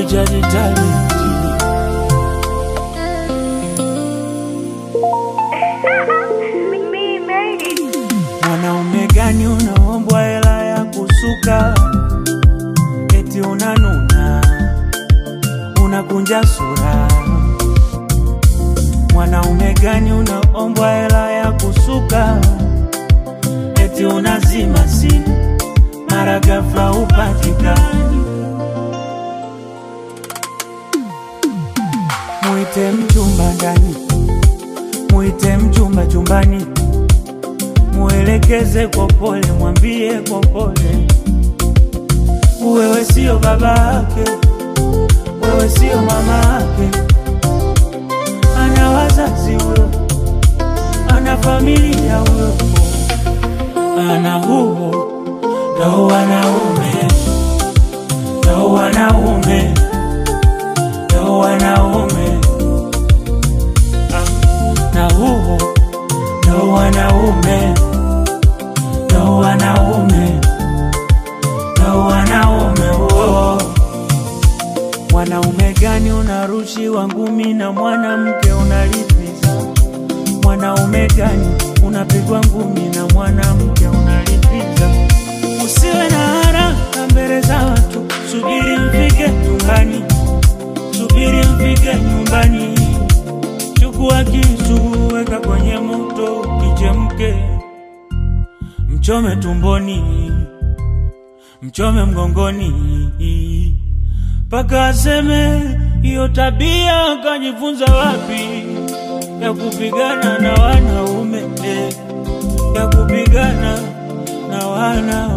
boy jadi talent. Me made it. Mwanaume gani unaombwa hela ya kusuka? Eti unanuna, unakunja sura. Mwanaume gani unaombwa hela ya kusuka? Eti unazima simu, mara ghafla upatikani. Mwite mchumba ndani, mwite mchumba chumbani mwelekeze kwa pole, mwambie kwa pole, wewe sio baba yake, wewe sio mama yake. Ana wazazi huyo, ana familia huyo, ana huo ndo wanaume, ndo wanaume, ndo wanaume, Ah, na huo ndo wanaume, ndo wanaume, ndo wanaume oh. Mwanaume gani unarushiwa ngumi na mwanamke unalipiza? Mwanaume gani unapigwa ngumi na mwanamke unalipiza? Usiwe na haraka mbele za watu, subiri mfike nyumbani, subiri mfike nyumbani. Chukua kisu, weka kwenye moto, kichemke, mchome tumboni, mchome mgongoni, mpaka aseme hiyo tabia kajifunza wapi, ya kupigana na wanaume, eh, ya kupigana na wanaume.